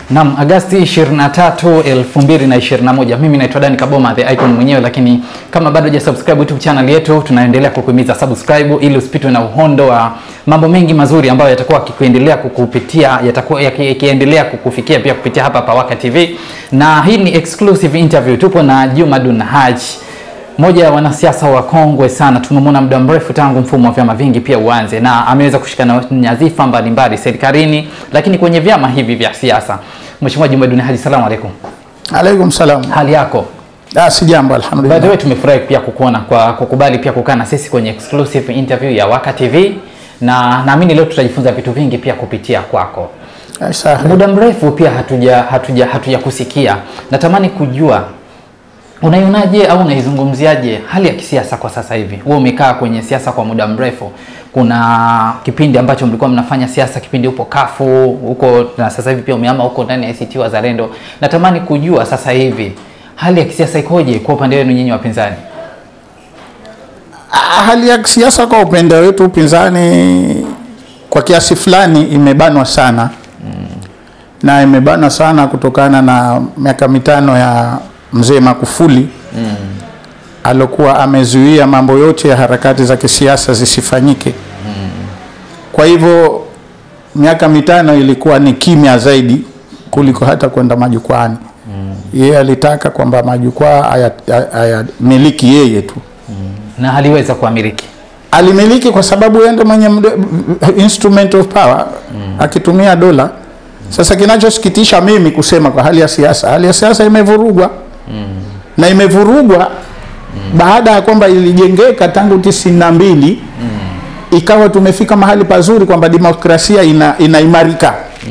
Naam, Agasti 23, 2021. Mimi naitwa Dani Kaboma the icon mwenyewe, lakini kama bado hujasubscribe YouTube channel yetu, tunaendelea kukuhimiza subscribe ili usipitwe na uhondo wa mambo mengi mazuri ambayo yatakuwa yakikuendelea kukupitia yatakuwa yaki- yakiendelea kukufikia pia kupitia hapa Pawaka TV, na hii ni exclusive interview. Tupo na Juma Dun Haji mmoja ya wanasiasa wakongwe sana, tumemwona muda mrefu tangu mfumo wa vyama vingi pia uanze, na ameweza kushika na nyadhifa mbalimbali serikalini, lakini kwenye vyama hivi vya siasa. Mheshimiwa Juma Duni Haji, salamu alaikum. Alaikum salam. Hali yako? Ah, si jambo By the alhamdulillah. way, tumefurahi pia kukuona kwa kukubali pia kukaa na sisi kwenye exclusive interview ya Waka TV, na naamini leo tutajifunza vitu vingi pia kupitia kwako. Ah, sahi. Muda mrefu pia hatuja hatuja hatuja kusikia. Natamani kujua unaionaje au unaizungumziaje hali ya kisiasa kwa sasa hivi? Wewe umekaa kwenye siasa kwa muda mrefu. Kuna kipindi ambacho mlikuwa mnafanya siasa, kipindi upo kafu huko, na sasa hivi pia umehama huko ndani ya ACT Wazalendo. Natamani kujua sasa hivi hali ya kisiasa ikoje kwa upande wenu nyinyi wapinzani? Ah, Hali ya siasa kwa upande wetu upinzani kwa kiasi fulani imebanwa sana na imebanwa sana kutokana na miaka mitano ya mzee Magufuli alokuwa amezuia mambo yote ya harakati za kisiasa zisifanyike. Kwa hivyo miaka mitano ilikuwa ni kimya zaidi kuliko hata kwenda majukwani. Yeye alitaka kwamba majukwaa haya- hayamiliki yeye tu Na haliweza kuamiliki. alimiliki kwa sababu yeye ndo mwenye mde- instrument of power akitumia dola. Sasa kinachosikitisha mimi kusema kwa hali ya siasa, hali ya siasa imevurugwa na imevurugwa baada ya kwamba ilijengeka tangu tisini na mbili ikawa tumefika mahali pazuri kwamba demokrasia ina, inaimarika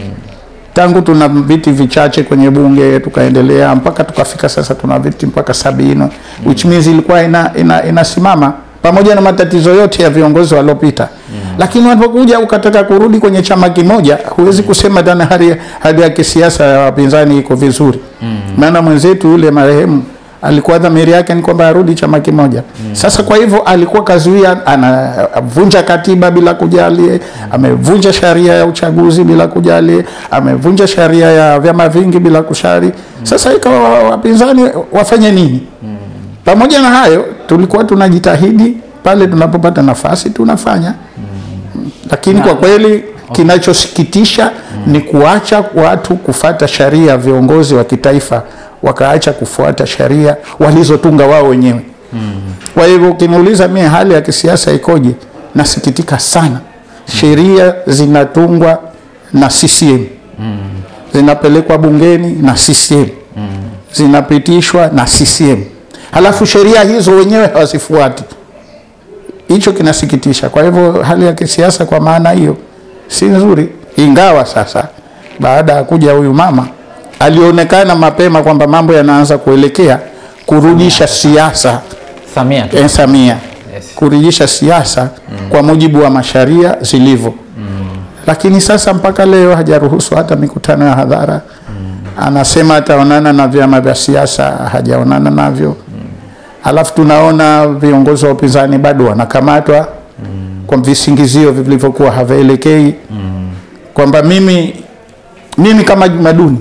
tangu tuna viti vichache kwenye bunge tukaendelea mpaka tukafika sasa tuna viti mpaka sabini which means ilikuwa ina, ina, inasimama pamoja na matatizo yote ya viongozi waliopita lakini wanapokuja ukataka kurudi kwenye chama kimoja huwezi kusema tena hali, hali ya kisiasa ya wapinzani iko vizuri maana mwenzetu yule marehemu alikuwa dhamiri yake ni kwamba arudi chama kimoja sasa kwa hivyo alikuwa kazuia anavunja katiba bila kujali amevunja sheria ya uchaguzi bila kujali amevunja sheria ya vyama vingi bila kushari sasa ikawa wapinzani wafanye nini pamoja na hayo tulikuwa tunajitahidi pale tunapopata nafasi tunafanya lakini kwa kweli kinachosikitisha ni kuacha watu kufata sheria viongozi wa kitaifa wakaacha kufuata sheria walizotunga wao wenyewe kwa hivyo ukiniuliza mie hali ya kisiasa ikoje nasikitika sana sheria zinatungwa na CCM zinapelekwa bungeni na CCM zinapitishwa na CCM halafu sheria hizo wenyewe hawazifuati hicho kinasikitisha. Kwa hivyo hali ya kisiasa kwa maana hiyo si nzuri, ingawa sasa baada ya kuja huyu mama alionekana mapema kwamba mambo yanaanza kuelekea kurudisha siasa Samia tu. eh, Samia Yes. kurudisha siasa kwa mujibu wa masharia zilivyo lakini sasa mpaka leo hajaruhusu hata mikutano ya hadhara anasema ataonana na vyama vya siasa hajaonana navyo alafu tunaona viongozi wa upinzani bado wanakamatwa kwa visingizio vilivyokuwa havielekei kwamba mimi mimi kama Jumaduni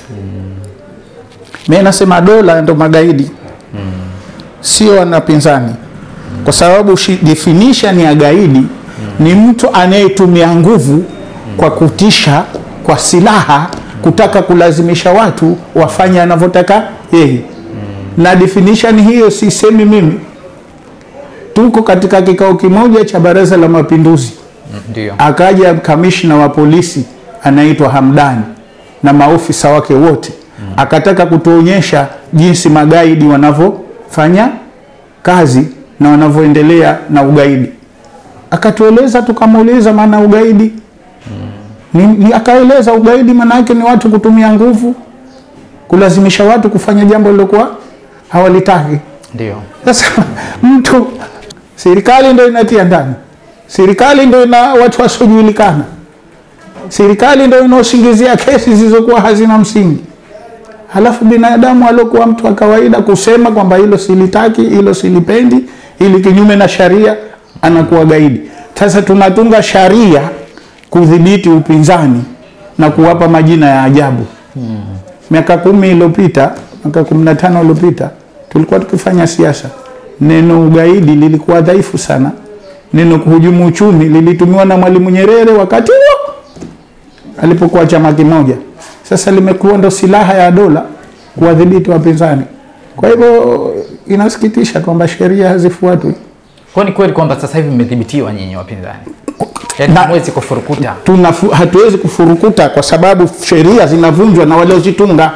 mimi nasema dola ndo magaidi sio wanapinzani kwa sababu shi- definition ya gaidi ni mtu anayetumia nguvu kwa kutisha kwa silaha kutaka kulazimisha watu wafanye anavyotaka yeye na definition hiyo sisemi mimi tuko katika kikao kimoja cha baraza la mapinduzi Ndio. akaja kamishna wa polisi anaitwa Hamdani na maofisa wake wote akataka kutuonyesha jinsi magaidi wanavyofanya kazi na wanavyoendelea na ugaidi akatueleza tukamuuliza maana ugaidi ni, ni, akaeleza ugaidi maana yake ni watu kutumia nguvu kulazimisha watu kufanya jambo lilokuwa hawalitaki Ndio. sasa mtu serikali ndio inatia ndani, serikali ndio ina watu wasiojulikana, serikali ndio inaosingizia kesi zilizokuwa hazina msingi, halafu binadamu aliokuwa mtu wa kawaida kusema kwamba hilo silitaki, hilo silipendi, ili kinyume na sharia, anakuwa gaidi. Sasa tunatunga sharia kudhibiti upinzani na kuwapa majina ya ajabu miaka kumi iliyopita miaka kumi na tano iliyopita tulikuwa tukifanya siasa neno ugaidi lilikuwa dhaifu sana neno kuhujumu uchumi lilitumiwa na mwalimu nyerere wakati huo alipokuwa chama kimoja sasa limekuwa ndo silaha ya dola kuwadhibiti wapinzani kwa hivyo inasikitisha kwamba sheria hazifuatwi Kwa ni kweli kwamba sasa hivi mmedhibitiwa nyinyi wapinzani, yaani Na- hamwezi kufurukuta. Tunafu, hatuwezi kufurukuta kwa sababu sheria zinavunjwa na waliozitunga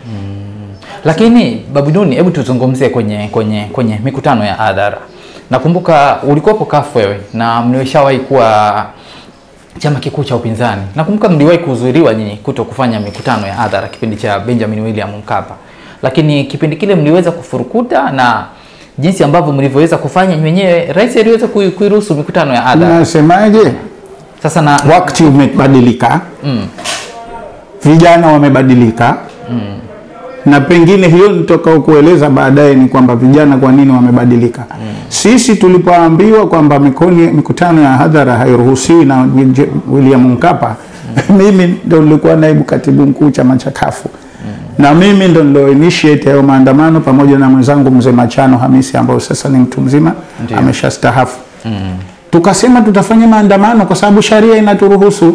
Lakini Babu Duni, hebu tuzungumzie kwenye kwenye kwenye mikutano ya hadhara. Nakumbuka ulikuwepo kafu wewe na mlishawahi kuwa chama kikuu cha upinzani. Nakumbuka mliwahi kuzuiliwa nyinyi kuto kufanya mikutano ya hadhara kipindi cha Benjamin William Mkapa, lakini kipindi kile mliweza kufurukuta na jinsi ambavyo mlivyoweza kufanya wenyewe, rais aliweza kui- kuiruhusu mikutano ya hadhara. nasemaje Sasa na wakati umebadilika mm, vijana wamebadilika na pengine hiyo nitoka kueleza baadaye ni kwamba vijana kwa nini wamebadilika sisi tulipoambiwa kwamba mikoni, mikutano ya hadhara hairuhusiwi na J- William Mkapa mimi ndo nilikuwa naibu katibu mkuu chama cha kafu na mimi ndo nilo initiate hayo maandamano pamoja na mwenzangu mzee Machano Hamisi ambayo sasa ni mtu mzima Ndiyo. ameshastahafu tukasema tutafanya maandamano kwa sababu sharia inaturuhusu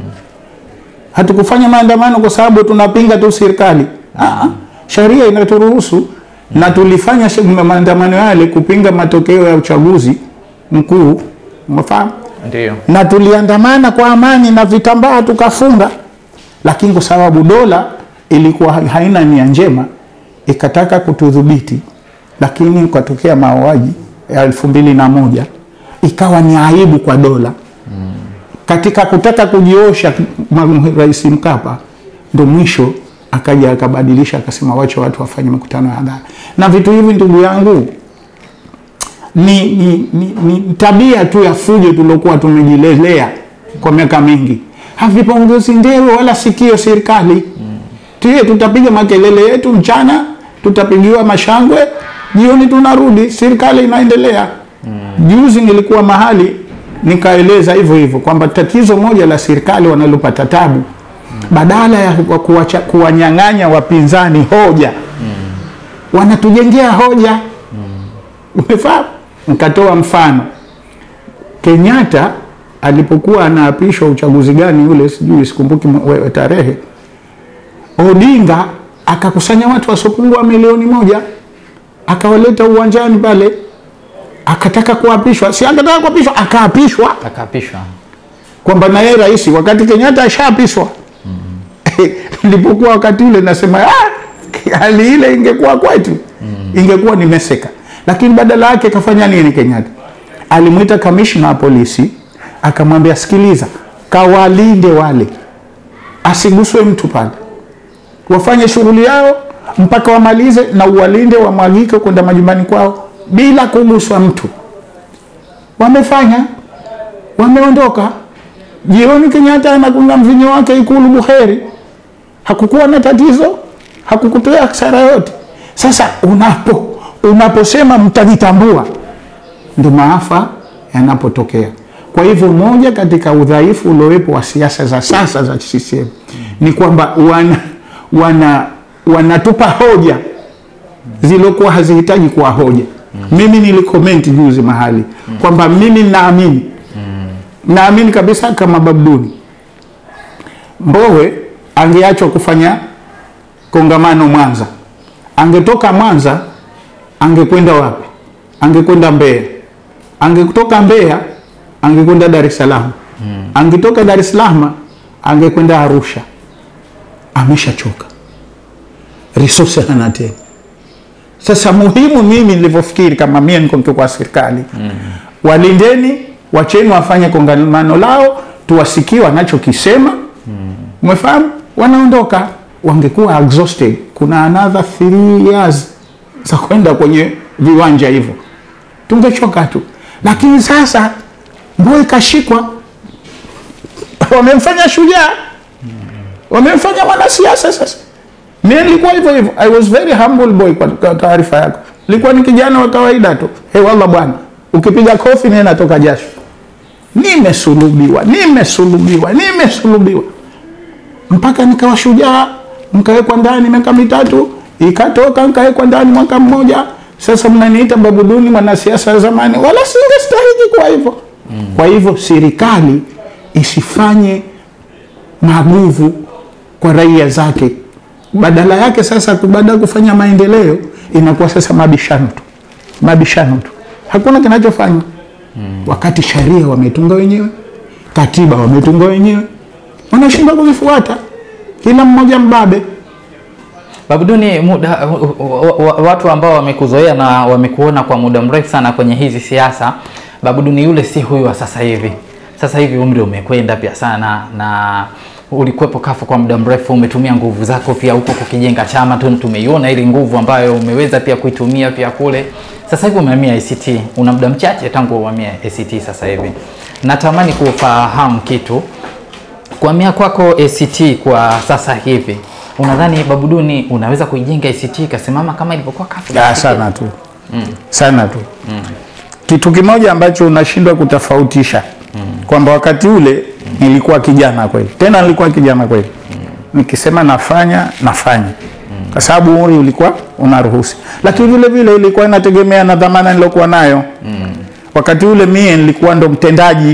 hatukufanya maandamano kwa sababu tunapinga tu serikali Ah, sharia inaturuhusu na tulifanya shi- maandamano yale kupinga matokeo ya uchaguzi mkuu umefahamu ndio na tuliandamana kwa amani na vitambaa tukafunga lakini kwa sababu dola ilikuwa ha- haina nia njema ikataka kutudhibiti lakini ukatokea mauaji ya elfu mbili na moja ikawa ni aibu kwa dola katika kutaka kujiosha ma- rais mkapa ndo mwisho akaja akabadilisha akasema wacha watu wafanye mikutano ya hadhara na vitu hivi ndugu yangu ni, ni, ni, ni tabia tu ya fujo tuliokuwa tumejilelea kwa miaka mingi havipongezi ndewe wala sikio serikali mm. tie tutapiga makelele yetu mchana tutapigiwa mashangwe jioni tunarudi serikali inaendelea mm. juzi nilikuwa mahali nikaeleza hivyo hivyo kwamba tatizo moja la serikali wanalopata tabu mm. badala ya kuwa- kuwacha- kuwanyang'anya wapinzani hoja mm. wanatujengea hoja umefahamu nikatoa mfano kenyatta alipokuwa anaapishwa uchaguzi gani ule sijui sikumbuki mwe- we- tarehe odinga akakusanya watu wasiopungua milioni moja akawaleta uwanjani pale akataka kuapishwa si akataka kuapishwa akaapishwa akaapishwa kwamba na yeye rais wakati kenyatta ashaapishwa nilipokuwa wakati ule nasema "Ah, hali ile ingekuwa kwetu ingekuwa nimeseka lakini badala yake kafanya nini kenyatta alimwita kamishna wa polisi akamwambia sikiliza kawalinde wale asiguswe mtu pale wafanye shughuli yao mpaka wamalize na uwalinde wamwagike kwenda majumbani kwao bila kuguswa mtu wamefanya wameondoka jioni kenyatta anakunywa mvinyo wake ikulu buheri hakukuwa na tatizo hakukutoa hasara yote sasa unapo unaposema mtajitambua ndo maafa yanapotokea kwa hivyo moja katika udhaifu uliowepo wa siasa za sasa za CCM ni kwamba wana, wana, wanatupa hoja zilizokuwa hazihitaji kuwa hoja mimi nilikomenti juzi mahali kwamba mimi naamini naamini kabisa kama babduni mbowe angeachwa kufanya kongamano mwanza angetoka mwanza angekwenda wapi angekwenda mbeya angetoka mbeya angekwenda dar es salaam angetoka dar es salaam angekwenda arusha ameshachoka resource hana tena sasa muhimu mimi nilivyofikiri kama mie niko mtu kwa serikali mm. walindeni wacheni wafanye kongamano lao tuwasikie wanachokisema umefahamu wanaondoka wangekuwa exhausted kuna another three years za kwenda kwenye viwanja hivyo tungechoka tu lakini sasa mboe kashikwa wamemfanya shujaa wamemfanya mwanasiasa sasa mi nilikuwa hivyo hivyo i was very humble boy kwa kwa taarifa yako nilikuwa ni kijana wa kawaida tu hey, walla bwana ukipiga kofi mie natoka jasho nimesulubiwa nimesulubiwa nimesulubiwa mpaka nikawa shujaa mkawekwa ndani miaka mitatu, ikatoka nkawekwa ndani mwaka mmoja. Sasa mnaniita babu duni, mwanasiasa wa zamani, wala singestahiki kwa hivyo. Kwa hivyo serikali isifanye maguvu kwa raia zake, badala yake sasa tu, baada ya kufanya maendeleo inakuwa sasa mabishano tu, mabishano tu, hakuna kinachofanywa wakati sheria wametunga wenyewe, katiba wametunga wenyewe, wanashindwa kuzifuata, kila mmoja mbabe. Babuduni, muda wa- wa- watu ambao wamekuzoea na wamekuona kwa muda mrefu sana kwenye hizi siasa, Babuduni yule si huyu wa sasa hivi. Sasa hivi umri umekwenda pia sana, na ulikuwepo kafu kwa muda mrefu, umetumia nguvu zako pia huko kukijenga chama tu, tumeiona ile nguvu ambayo umeweza pia kuitumia pia kule. Sasa hivi umehamia ACT, una muda mchache tangu uhamia ACT. Sasa hivi natamani kufahamu kitu kuhamia kwako ACT kwa sasa hivi, unadhani Babuduni unaweza kuijenga ACT ikasimama kama ilivyokuwa kafu? Ya, sana tu sana tu kitu kimoja ambacho unashindwa kutofautisha kwamba wakati ule nilikuwa kijana kweli, tena nilikuwa kijana kweli, nikisema nafanya nafanya kwa sababu umri ulikuwa unaruhusi, lakini vile vile ilikuwa inategemea na dhamana nilokuwa nayo wakati ule. Mie nilikuwa ndo mtendaji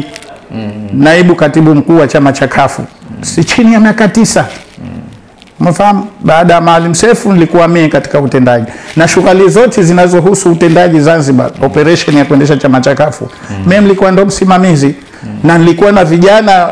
naibu katibu mkuu wa chama cha kafu si chini ya miaka tisa Umefahamu? Baada ya Maalim Seif nilikuwa mimi katika utendaji na shughuli zote zinazohusu utendaji Zanzibar, operation ya kuendesha chama cha kafu mimi nilikuwa ndo msimamizi na nilikuwa na vijana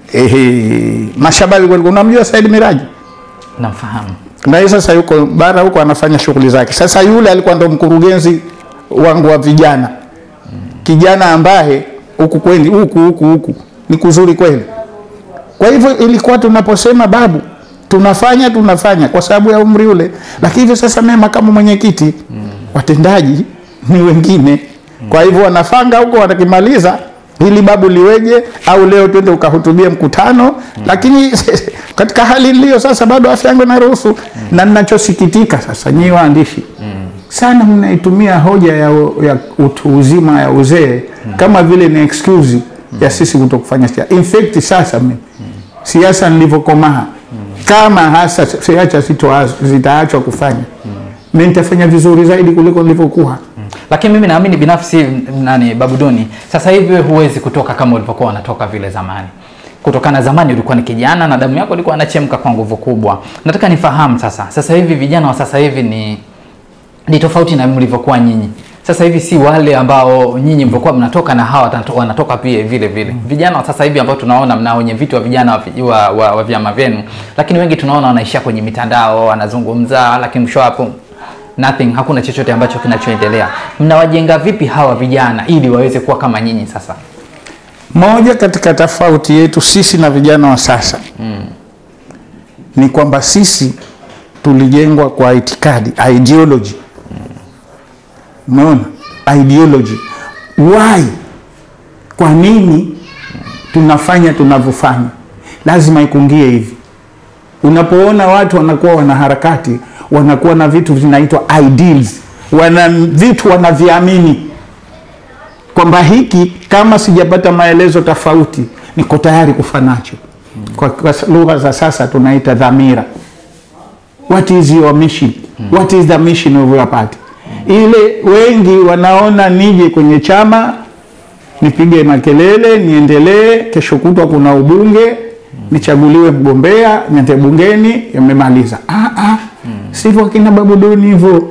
ehe, mashababi kweli. Unamjua Said Miraji? Namfahamu. na yeye sasa yuko bara huko anafanya shughuli zake. Sasa yule alikuwa ndo mkurugenzi wangu wa vijana, kijana ambaye huku kweli huku huku huku ni kuzuri kweli. Kwa hivyo ilikuwa tunaposema babu, tunafanya tunafanya kwa sababu ya umri ule, lakini hivi sasa mimi makamu mwenyekiti, watendaji ni wengine. Kwa hivyo wanafanga huko, wanakimaliza hili babu liweje, au leo twende ukahutubia mkutano, lakini katika hali niliyo sasa bado afya yangu inaruhusu. Na ninachosikitika sasa, nyinyi waandishi sana mnaitumia hoja ya, ya utu uzima ya uzee kama vile ni excuse ya sisi kuto kufanya siasa. In fact sasa mimi siasa nilivyokomaa, kama hasa siacha sito- zitaachwa kufanya, mimi nitafanya vizuri zaidi kuliko nilivyokuwa. Lakini mimi naamini binafsi m- nani Babuduni, sasa hivi huwezi kutoka kama ulivyokuwa unatoka vile zamani. Kutokana zamani ulikuwa ni kijana na damu yako ilikuwa inachemka kwa nguvu kubwa. Nataka nifahamu sasa, sasa hivi vijana wa sasa hivi ni ni tofauti na mlivyokuwa nyinyi. Sasa hivi si wale ambao nyinyi mlivyokuwa mnatoka na hawa wanato- wanatoka pia vile vile. Vijana wa sasa hivi ambao tunaona mna wenye viti wa vijana wa, vi- wa, wa, wa vyama vyenu, lakini wengi tunaona wanaishia kwenye mitandao, wanazungumza, lakini mwisho hapo nothing, hakuna chochote ambacho kinachoendelea. Mnawajenga vipi hawa vijana ili waweze kuwa kama nyinyi sasa? Moja katika tofauti yetu sisi na vijana wa sasa ni kwamba sisi tulijengwa kwa itikadi ideology. Umeona ideology, why, kwa nini tunafanya tunavyofanya, lazima ikungie hivi. Unapoona watu wanakuwa wanaharakati, wanakuwa na vitu vinaitwa ideals, wana vitu wanaviamini kwamba hiki kama sijapata maelezo tofauti niko tayari kufa nacho. Kwa, kwa lugha za sasa tunaita dhamira. What is your mission? What is the mission of your party? Ile wengi wanaona nije kwenye chama nipige makelele niendelee, kesho kutwa kuna ubunge nichaguliwe mgombea niende bungeni, yamemaliza. Ah, ah, sivyo akina Babu Duni hivyo,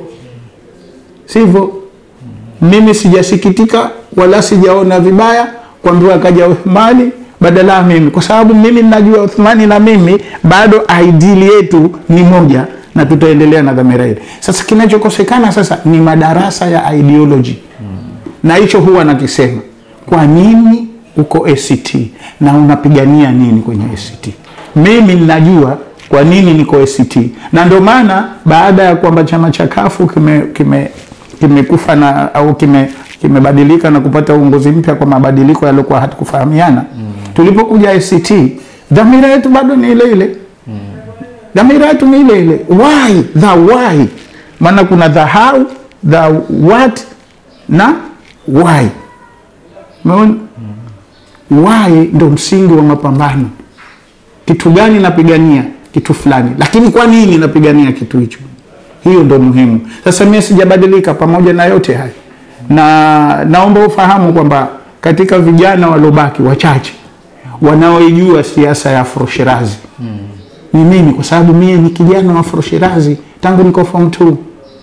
sivyo mimi sijasikitika wala sijaona vibaya kuambiwa akaja Uthmani badala ya mimi, kwa sababu mimi ninajua Uthmani na mimi bado ideali yetu ni moja na tutaendelea na dhamira ile. Sasa kinachokosekana sasa ni madarasa ya ideology na hicho huwa nakisema, kwa nini uko ACT na unapigania nini kwenye ACT? Mimi ninajua kwa nini niko ACT, na ndio maana baada ya kwamba chama cha kafu kime, kime kimekufa na au kime kimebadilika na kupata uongozi mpya kwa mabadiliko yaliokuwa hatukufahamiana tulipokuja ACT dhamira yetu bado ni ile ile dhamira yetu ni ile ile why the why maana kuna the how the what na why umeona why ndo msingi wa mapambano kitu gani napigania kitu fulani, lakini kwa nini napigania kitu hicho? Hiyo ndo muhimu. Sasa mimi sijabadilika pamoja na yote haya, na naomba ufahamu kwamba katika vijana waliobaki wachache wanaoijua siasa ya Afro Shirazi ni mimi, kwa sababu mimi ni kijana wa Afro Shirazi tangu niko form 2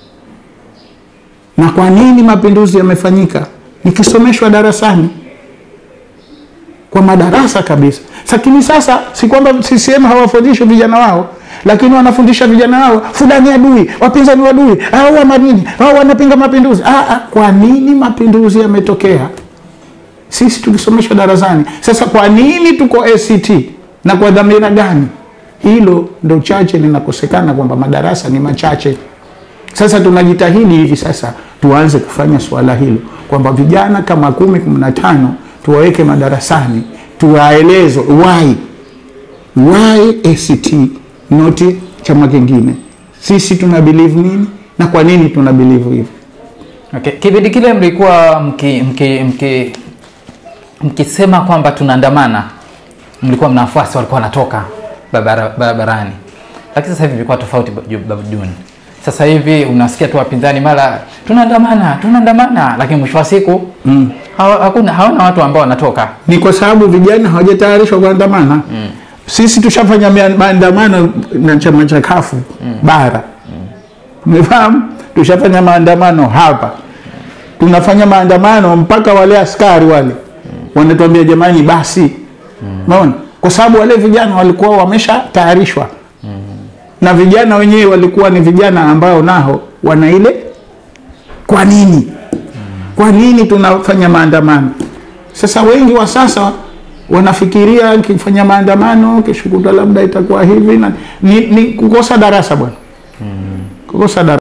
na kwa nini mapinduzi yamefanyika? Nikisomeshwa darasani kwa madarasa kabisa. Lakini sasa si kwamba CCM hawafundishi vijana wao, lakini wanafundisha vijana wao fulani adui, wapinzani wadui, au wa manini, au wanapinga mapinduzi. Ah, ah, kwa nini mapinduzi yametokea? Sisi tulisomeshwa darasani. Sasa kwa nini tuko ACT na kwa dhamira gani? Hilo ndo chache linakosekana, kwamba madarasa ni machache. Sasa tunajitahidi hivi sasa tuanze kufanya swala hilo kwamba vijana kama kumi kumi na tano tuwaweke madarasani, tuwaelezwe why why ACT not chama kingine, sisi tuna believe nini na kwa nini tuna believe hivyo. Okay. Kipindi kile mlikuwa mki, mki, mki, mkisema kwamba tunaandamana, mlikuwa mna wafuasi walikuwa wanatoka barabara- barabarani, lakini sasa hivi ilikuwa tofauti, Babu June. Sasa hivi unasikia tu wapinzani mara tunaandamana tunaandamana, lakini mwisho wa siku mm. hawa, hakuna hawana watu ambao wanatoka. Ni kwa sababu vijana hawajatayarishwa kuandamana mm. Sisi tushafanya mia- maandamano na chama cha kafu bara umefahamu, tushafanya maandamano hapa, tunafanya maandamano mpaka wale askari wale wanatuambia jamani, basi umeona, kwa sababu wale vijana walikuwa wameshatayarishwa na vijana wenyewe walikuwa ni vijana ambao nao wana ile kwa nini kwa nini tunafanya maandamano sasa wengi wa sasa wanafikiria kifanya maandamano kesho kutwa labda itakuwa hivi na ni, ni kukosa darasa bwana kukosa darasa